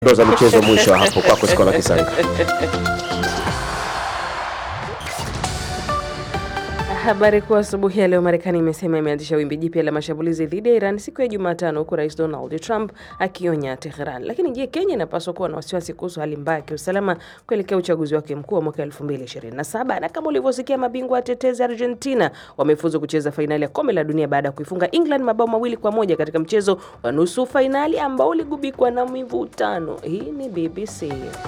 ndo za michezo mwisho hapo kwako Skola Kisanga. Habari kuu asubuhi ya leo, Marekani imesema imeanzisha wimbi jipya la mashambulizi dhidi ya Iran siku ya Jumatano, huku Rais Donald Trump akionya Teheran. Lakini je, Kenya inapaswa kuwa na wasiwasi kuhusu hali mbaya ya kiusalama kuelekea uchaguzi wake mkuu wa mwaka 2027? Na kama ulivyosikia, mabingwa watetezi Argentina wamefuzu kucheza fainali ya kombe la dunia baada ya kuifunga England mabao mawili kwa moja katika mchezo wa nusu fainali ambao uligubikwa na mivutano. Hii ni BBC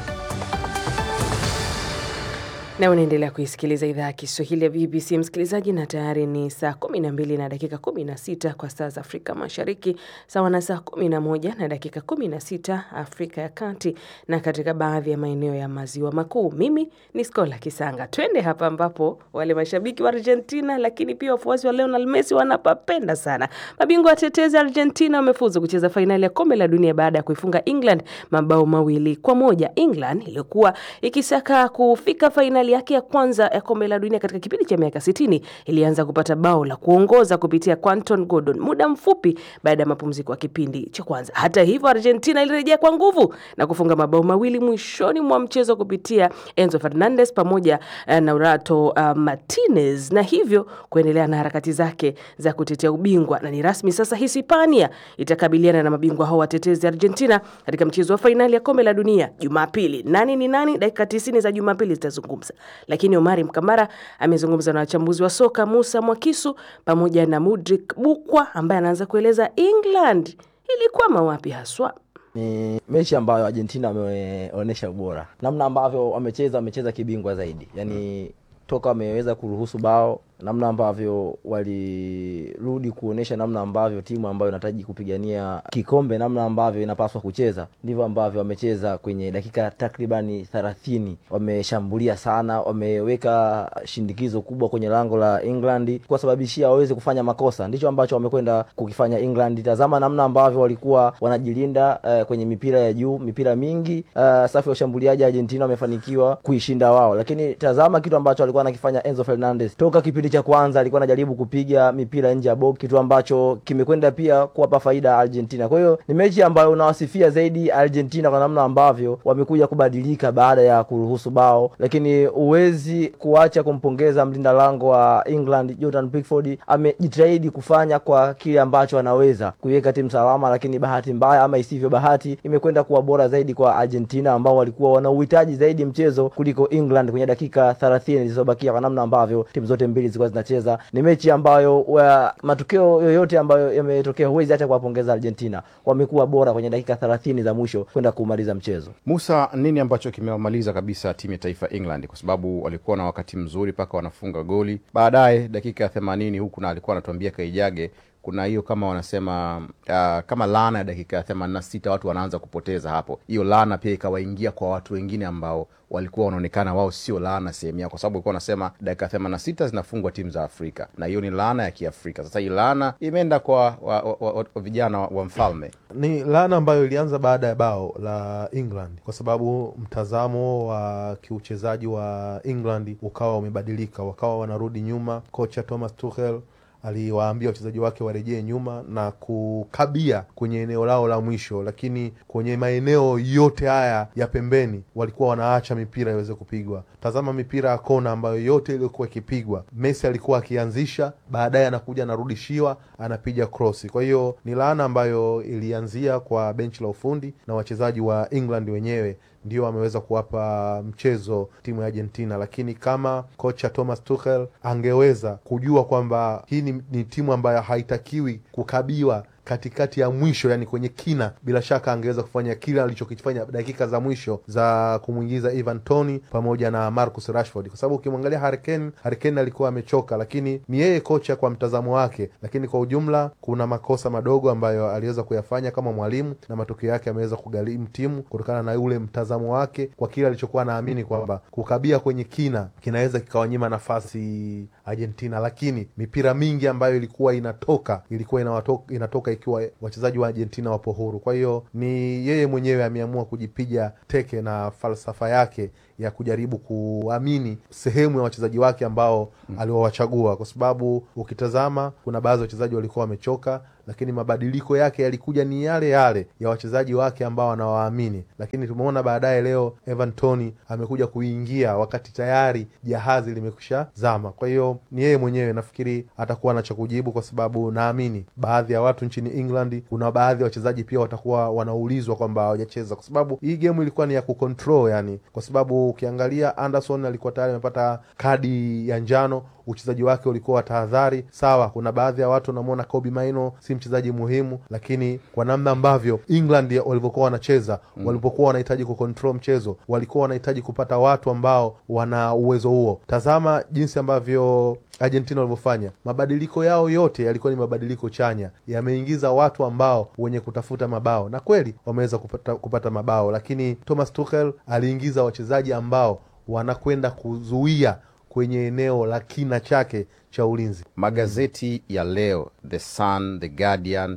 na unaendelea kuisikiliza idhaa ya Kiswahili ya BBC msikilizaji, na tayari ni saa 12 na dakika 16 kwa saa za Afrika Mashariki, sawa na saa 11 na dakika 16 Afrika ya Kati na katika baadhi ya maeneo ya maziwa makuu. Mimi ni Skola Kisanga. Twende hapa ambapo wale mashabiki wa Argentina lakini pia wafuasi wa Lionel Messi wanapapenda sana. Mabingwa watetezi Argentina wamefuzu kucheza fainali ya kombe la dunia baada ya kuifunga England mabao mawili kwa moja. England iliyokuwa ikisaka kufika fainali yake ya kwanza ya kombe la dunia katika kipindi cha miaka 60 ilianza kupata bao la kuongoza kupitia Quinton Gordon muda mfupi baada ya mapumziko ya kipindi cha kwanza. Hata hivyo, Argentina ilirejea kwa nguvu na kufunga mabao mawili mwishoni mwa mchezo kupitia Enzo Fernandez pamoja uh, na Urato uh, Martinez na hivyo kuendelea na harakati zake za kutetea ubingwa, na ni rasmi sasa Hispania itakabiliana na mabingwa hao watetezi Argentina katika mchezo wa fainali ya kombe la dunia Jumapili. Nani ni nani? Dakika 90 za Jumapili zitazungumza lakini Omari Mkambara amezungumza na wachambuzi wa soka Musa Mwakisu pamoja na Mudrik Bukwa ambaye anaanza kueleza England ilikwama wapi haswa. Ni mechi ambayo Argentina wameonyesha ubora, namna ambavyo wamecheza, wamecheza kibingwa zaidi, yaani toka wameweza kuruhusu bao namna ambavyo walirudi kuonyesha namna ambavyo timu ambayo inahitaji kupigania kikombe namna ambavyo inapaswa kucheza, ndivyo ambavyo wamecheza kwenye dakika takribani thelathini. Wameshambulia sana, wameweka shindikizo kubwa kwenye lango la England kuwasababishia waweze kufanya makosa. Ndicho ambacho wamekwenda kukifanya England. Tazama namna ambavyo walikuwa wanajilinda uh, kwenye mipira ya juu, mipira mingi uh, safu ya ushambuliaji Argentina wamefanikiwa kuishinda wao, lakini tazama kitu ambacho alikuwa anakifanya Enzo Fernandez toka kipindi cha kwanza alikuwa anajaribu kupiga mipira nje ya box, kitu ambacho kimekwenda pia kuwapa faida Argentina. Kwa hiyo ni mechi ambayo unawasifia zaidi Argentina kwa namna ambavyo wamekuja kubadilika baada ya kuruhusu bao, lakini huwezi kuacha kumpongeza mlinda lango wa England Jordan Pickford. Amejitahidi kufanya kwa kile ambacho anaweza kuiweka timu salama, lakini bahati mbaya ama isivyo bahati imekwenda kuwa bora zaidi kwa Argentina ambao walikuwa wana uhitaji zaidi mchezo kuliko England kwenye dakika 30 zilizobakia, kwa namna ambavyo timu zote mbili zilikuwa zinacheza. Ni mechi ambayo wa, matokeo yoyote ambayo yametokea huwezi hata kuwapongeza Argentina, wamekuwa bora kwenye dakika 30 za mwisho kwenda kumaliza mchezo. Musa, nini ambacho kimewamaliza kabisa timu ya taifa England? Kwa sababu walikuwa na wakati mzuri mpaka wanafunga goli baadaye dakika ya themanini, huku na alikuwa anatuambia Kaijage kuna hiyo kama wanasema uh, kama laana ya dakika ya themanini na sita watu wanaanza kupoteza hapo. Hiyo laana pia ikawaingia kwa watu wengine ambao walikuwa wanaonekana wao sio laana sehemu yao, kwa sababu walikuwa wanasema dakika themanini na sita zinafungwa timu za Afrika na hiyo ni laana ya Kiafrika. Sasa hii laana imeenda kwa wa, wa, wa, wa, wa vijana wa, wa mfalme. Ni laana ambayo ilianza baada ya bao la England, kwa sababu mtazamo wa kiuchezaji wa England ukawa umebadilika, wakawa wanarudi nyuma. Kocha Thomas Tuchel aliwaambia wachezaji wake warejee nyuma na kukabia kwenye eneo lao la mwisho, lakini kwenye maeneo yote haya ya pembeni walikuwa wanaacha mipira iweze kupigwa. Tazama mipira ya kona ambayo yote iliyokuwa ikipigwa, Messi alikuwa akianzisha, baadaye anakuja anarudishiwa, anapiga krosi. Kwa hiyo ni laana ambayo ilianzia kwa benchi la ufundi na wachezaji wa England wenyewe ndio ameweza kuwapa mchezo timu ya Argentina, lakini kama kocha Thomas Tuchel angeweza kujua kwamba hii ni, ni timu ambayo haitakiwi kukabiwa katikati ya mwisho, yani kwenye kina, bila shaka angeweza kufanya kile alichokifanya dakika za mwisho za kumwingiza Ivan Toney pamoja na Marcus Rashford, kwa sababu ukimwangalia Harry Kane, Harry Kane alikuwa amechoka, lakini ni yeye kocha kwa mtazamo wake, lakini kwa ujumla kuna makosa madogo ambayo aliweza kuyafanya kama mwalimu, na matokeo yake ameweza kugharimu timu kutokana na ule mtazamo wake kwa kile alichokuwa naamini kwamba kukabia kwenye kina kinaweza kikawanyima nafasi Argentina, lakini mipira mingi ambayo ilikuwa inatoka ilikuwa inawatoka, inatoka ikiwa wachezaji wa Argentina wapo huru. Kwa hiyo ni yeye mwenyewe ameamua kujipiga teke na falsafa yake ya kujaribu kuamini sehemu ya wachezaji wake ambao mm. aliwawachagua, kwa sababu ukitazama kuna baadhi ya wachezaji walikuwa wamechoka, lakini mabadiliko yake yalikuja ni yale yale ya wachezaji wake ambao anawaamini, lakini tumeona baadaye leo Evan Toney amekuja kuingia wakati tayari jahazi limekusha zama. Kwa hiyo ni yeye mwenyewe, nafikiri atakuwa na cha kujibu, kwa sababu naamini baadhi ya watu nchini England, kuna baadhi ya wachezaji pia watakuwa wanaulizwa kwamba hawajacheza, kwa sababu hii game ilikuwa ni ya kucontrol, yani, kwa sababu ukiangalia Anderson alikuwa tayari amepata kadi ya njano uchezaji wake ulikuwa wa tahadhari. Sawa, kuna baadhi ya watu wanamwona Kobe Maino si mchezaji muhimu, lakini kwa namna ambavyo England walivyokuwa wanacheza mm. walipokuwa wanahitaji kucontrol mchezo, walikuwa wanahitaji kupata watu ambao wana uwezo huo. Tazama jinsi ambavyo Argentina walivyofanya mabadiliko yao yote yalikuwa ni mabadiliko chanya, yameingiza watu ambao wenye kutafuta mabao, na kweli wameweza kupata, kupata mabao, lakini Thomas Tuchel aliingiza wachezaji ambao wanakwenda kuzuia kwenye eneo la kina chake cha ulinzi. Magazeti ya leo The Sun, The Guardian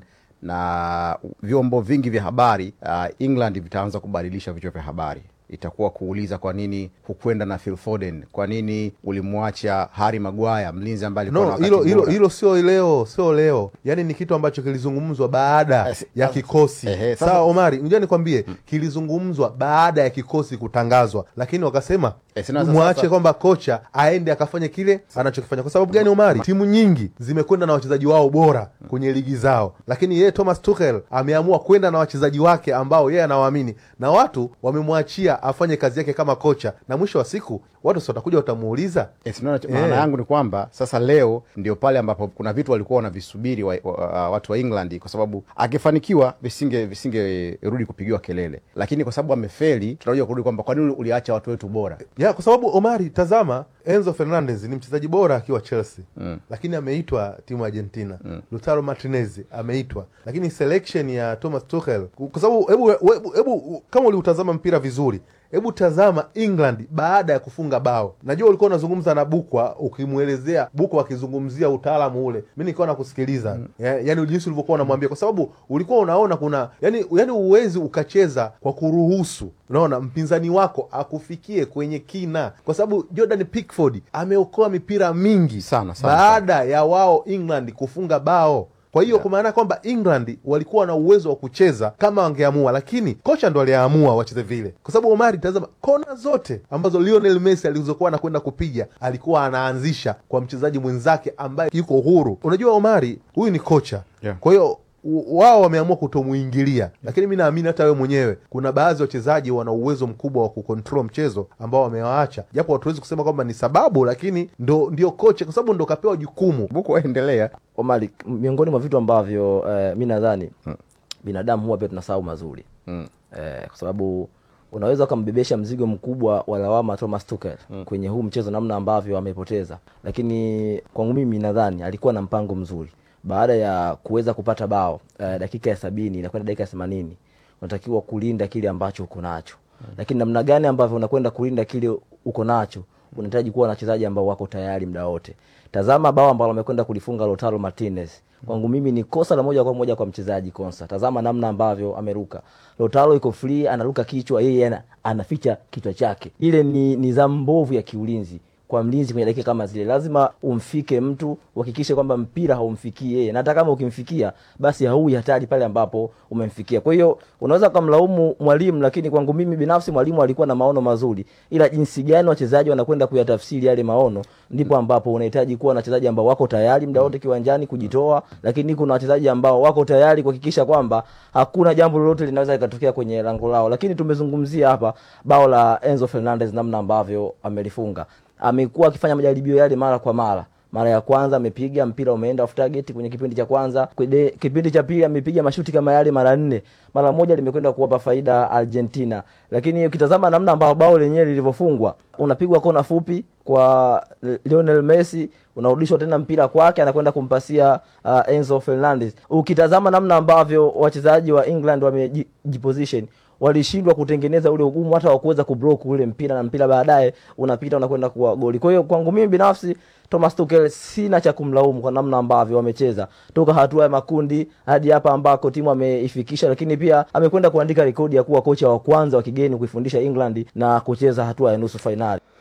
na vyombo vingi vya habari uh, England vitaanza kubadilisha vichwa vya habari itakuwa kuuliza kwa nini hukwenda na Phil Foden, kwa nini ulimwacha Harry Maguire, mlinzi ambaye alikuwa na No, wakati hilo hilo bora. hilo sio leo, sio leo. Yaani ni kitu ambacho kilizungumzwa baada Eh, ya sasa- kikosi. ehe, sasa- Sawa Omari, unajua nikwambie, kilizungumzwa baada ya kikosi kutangazwa, lakini wakasema Eh, sina sasa- mwache sasa- kwamba kocha aende akafanye kile anachokifanya. Kwa sababu gani, Omari? Timu nyingi zimekwenda na wachezaji wao bora kwenye ligi zao, lakini yeye Thomas Tuchel ameamua kwenda na wachezaji wake ambao yeye anawaamini, na watu wamemwachia afanye kazi yake kama kocha, na mwisho wa siku watu si watakuja watamuuliza Eh, si unaona, Eh. maana yangu ni kwamba sasa leo ndio pale ambapo kuna vitu walikuwa wanavisubiri wa, wa, watu wa England kwa sababu akifanikiwa visinge visingerudi kupigiwa kelele, lakini kwa sababu amefeli, tunakuja kurudi kwamba kwa nini uliacha watu wetu bora. ya kwa sababu Omari, tazama Enzo Fernandez ni mchezaji bora akiwa Chelsea mm. lakini ameitwa timu ya Argentina mm. Lautaro Martinez ameitwa, lakini selection ya Thomas Tuchel, kwa sababu hebu hebu- hebu kama uliutazama mpira vizuri hebu tazama England baada ya kufunga bao. Najua ulikuwa unazungumza na Bukwa ukimwelezea Bukwa akizungumzia utaalamu ule, mi nilikuwa nakusikiliza mm. ya, yani jinsi ulivyokuwa unamwambia, kwa sababu ulikuwa unaona kuna yani, yani uwezi ukacheza kwa kuruhusu unaona mpinzani wako akufikie kwenye kina, kwa sababu Jordan Pickford ameokoa mipira mingi Sana, sana, baada ya wao England kufunga bao kwa hiyo kwa maana kwamba England walikuwa na uwezo wa kucheza kama wangeamua, lakini kocha ndo aliamua wacheze vile, kwa sababu Omari, tazama kona zote ambazo Lionel Messi alizokuwa anakwenda kupiga alikuwa anaanzisha kwa mchezaji mwenzake ambaye yuko huru. Unajua Omari, huyu ni kocha Yeah. kwa hiyo u- wao wameamua kutomuingilia, lakini mi naamini hata wewe mwenyewe kuna baadhi ya wachezaji wana uwezo mkubwa wa kucontrol mchezo ambao wamewaacha, japo hatuwezi kusema kwamba ni sababu, lakini ndo ndio kocha, kwa sababu ndo kapewa jukumu Buku waendelea Omari, miongoni mwa vitu ambavyo eh, mi nadhani binadamu huwa pia tunasahau mazuri mm. eh, kwa sababu unaweza ukambebesha mzigo mkubwa wa lawama Thomas Tuchel kwenye huu mchezo, namna ambavyo amepoteza, lakini kwangu mimi nadhani alikuwa na mpango mzuri baada ya kuweza kupata bao eh, dakika ya sabini na kwenda dakika ya themanini unatakiwa kulinda kile ambacho uko nacho lakini namna gani ambavyo unakwenda kulinda kile uko nacho unahitaji kuwa na wachezaji ambao wako tayari muda wote. Tazama bao ambalo amekwenda kulifunga Lautaro Martinez, kwangu mimi ni kosa la moja kwa moja kwa mchezaji Konsa. Tazama namna ambavyo ameruka, Lautaro iko free, anaruka kichwa, yeye ana, anaficha kichwa chake. Ile ni nidhamu mbovu ya kiulinzi kwa mlinzi kwenye dakika kama zile, lazima umfike mtu, uhakikishe kwamba mpira haumfikii yeye, na hata kama ukimfikia basi haui hatari pale ambapo umemfikia. Kwa hiyo unaweza kumlaumu mwalimu, lakini kwangu mimi binafsi mwalimu alikuwa na maono mazuri, ila jinsi gani wachezaji wanakwenda kuyatafsiri yale maono, ndipo ambapo unahitaji kuwa na wachezaji ambao wako tayari muda wote kiwanjani kujitoa, lakini kuna wachezaji ambao wako tayari kuhakikisha kwamba hakuna jambo lolote linaweza likatokea kwenye lango lao. Lakini tumezungumzia hapa bao la Enzo Fernandez, namna ambavyo amelifunga amekuwa akifanya majaribio yale mara kwa mara. Mara ya kwanza amepiga mpira umeenda off target kwenye kipindi cha kwanza. Kwenye kipindi cha pili amepiga mashuti kama yale mara nne, mara moja limekwenda kuwapa faida Argentina. Lakini ukitazama namna ambao bao lenyewe lilivyofungwa, unapigwa kona fupi kwa Lionel Messi, unarudishwa tena mpira kwake, anakwenda kumpasia uh, Enzo Fernandez. Ukitazama namna ambavyo wachezaji wa England wamejiposition walishindwa kutengeneza ule ugumu hata wa kuweza kublock ule mpira na mpira baadaye unapita unakwenda kuwa goli. Kwa hiyo kwangu mimi binafsi Thomas Tuchel sina cha kumlaumu kwa namna ambavyo wamecheza toka hatua ya makundi hadi hapa ambako timu ameifikisha, lakini pia amekwenda kuandika rekodi ya kuwa kocha wa kwanza wa kigeni kuifundisha England na kucheza hatua ya nusu fainali.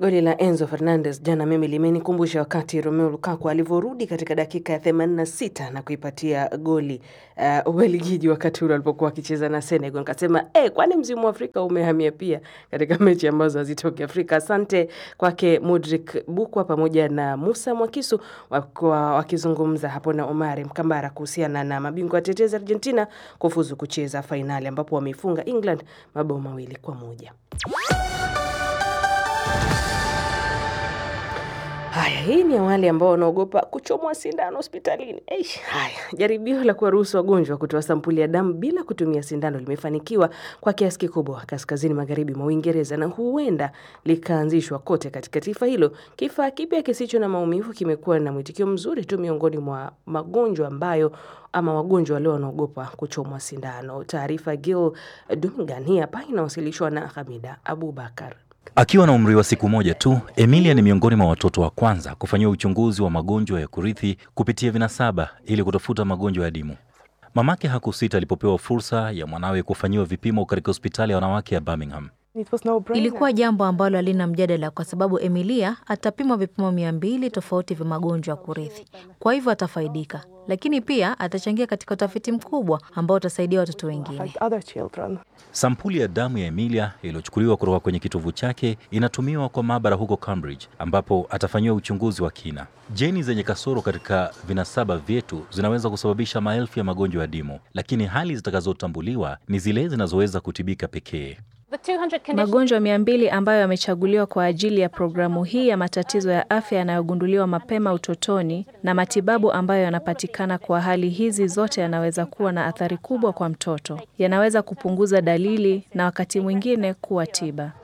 Goli la Enzo Fernandez jana mimi limenikumbusha wakati Romelu Lukaku alivyorudi katika dakika ya 86 na kuipatia goli uh, Ubelgiji wakati ule alipokuwa akicheza na Senegal. Nikasema eh, kwani mzimu wa Afrika umehamia pia katika mechi ambazo hazitoki Afrika. Asante kwake Mudrik Bukwa pamoja na Musa Mwakisu wakiwa wakizungumza hapo na Omari Mkambara kuhusiana na mabingwa watetezi Argentina kufuzu kucheza fainali ambapo wameifunga England mabao mawili kwa moja. Haya, hii ni ya wale ambao wanaogopa kuchomwa sindano hospitalini. Eish, haya, jaribio la kuwaruhusu wagonjwa kutoa sampuli ya damu bila kutumia sindano limefanikiwa kwa kiasi kikubwa kaskazini magharibi mwa Uingereza na huenda likaanzishwa kote katika taifa hilo. Kifaa kipya kisicho na maumivu kimekuwa na mwitikio mzuri tu miongoni mwa magonjwa ambayo ama wagonjwa walio wanaogopa kuchomwa sindano. Taarifa Gil Dungan hii hapa inawasilishwa na Hamida Abubakar. Akiwa na umri wa siku moja tu, Emilia ni miongoni mwa watoto wa kwanza kufanyiwa uchunguzi wa magonjwa ya kurithi kupitia vinasaba ili kutafuta magonjwa ya dimu. Mamake hakusita alipopewa fursa ya mwanawe kufanyiwa vipimo katika hospitali ya wanawake ya Birmingham. Ilikuwa jambo ambalo halina mjadala kwa sababu Emilia atapimwa vipimo mia mbili tofauti vya magonjwa ya kurithi, kwa hivyo atafaidika, lakini pia atachangia katika utafiti mkubwa ambao utasaidia watoto wengine. Sampuli ya damu ya Emilia iliyochukuliwa kutoka kwenye kitovu chake inatumiwa kwa maabara huko Cambridge, ambapo atafanyiwa uchunguzi wa kina. Jeni zenye kasoro katika vinasaba vyetu zinaweza kusababisha maelfu ya magonjwa ya dimu, lakini hali zitakazotambuliwa ni zile zinazoweza kutibika pekee. Magonjwa mia mbili ambayo yamechaguliwa kwa ajili ya programu hii ya matatizo ya afya yanayogunduliwa mapema utotoni na matibabu ambayo yanapatikana kwa hali hizi zote yanaweza kuwa na athari kubwa kwa mtoto. Yanaweza kupunguza dalili na wakati mwingine kuwa tiba.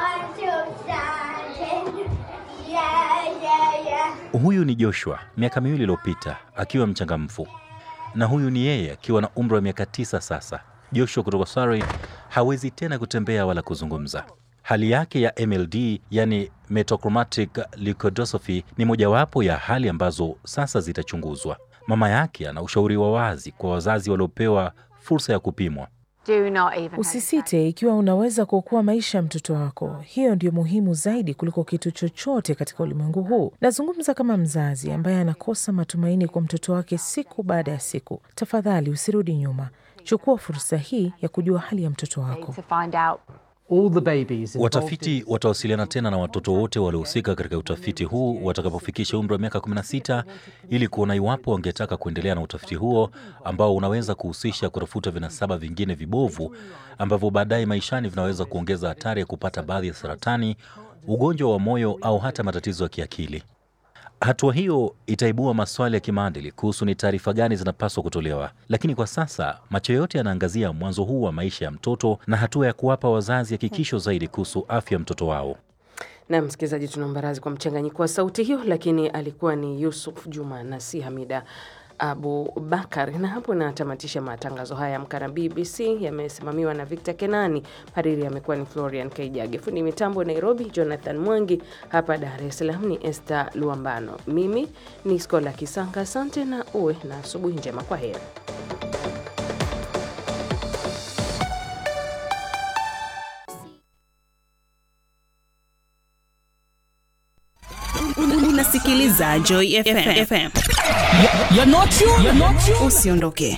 Huyu ni Joshua miaka miwili iliyopita akiwa mchangamfu, na huyu ni yeye akiwa na umri wa miaka tisa sasa. Joshua kutoka Surrey hawezi tena kutembea wala kuzungumza. Hali yake ya MLD, yani metachromatic leukodystrophy, ni mojawapo ya hali ambazo sasa zitachunguzwa. Mama yake ana ushauri wa wazi kwa wazazi waliopewa fursa ya kupimwa. Usisite ikiwa unaweza kuokoa maisha ya mtoto wako. Hiyo ndio muhimu zaidi kuliko kitu chochote katika ulimwengu huu. Nazungumza kama mzazi ambaye anakosa matumaini kwa mtoto wake siku baada ya siku. Tafadhali usirudi nyuma, chukua fursa hii ya kujua hali ya mtoto wako. Watafiti watawasiliana tena na watoto wote waliohusika katika utafiti huu watakapofikisha umri wa miaka 16 ili kuona iwapo wangetaka kuendelea na utafiti huo ambao unaweza kuhusisha kutafuta vinasaba vingine vibovu ambavyo baadaye maishani vinaweza kuongeza hatari ya kupata baadhi ya saratani, ugonjwa wa moyo au hata matatizo ya kiakili. Hatua hiyo itaibua maswali ya kimaadili kuhusu ni taarifa gani zinapaswa kutolewa, lakini kwa sasa macho yote yanaangazia mwanzo huu wa maisha ya mtoto na hatua ya kuwapa wazazi hakikisho zaidi kuhusu afya ya mtoto wao. Na msikilizaji, tunaomba radhi kwa mchanganyiko wa sauti hiyo, lakini alikuwa ni Yusuf Juma na si Hamida Abu Bakar. Na hapo natamatisha matangazo haya Amka na BBC, yamesimamiwa na Victor Kenani. Hariri amekuwa ni Florian Kaijage, fundi mitambo Nairobi Jonathan Mwangi, hapa Dar es Salaam ni Esther Luambano, mimi ni Skola Kisanga. Asante na uwe na asubuhi njema. Kwa heri. Unasikiliza Joy FM. Usiondoke.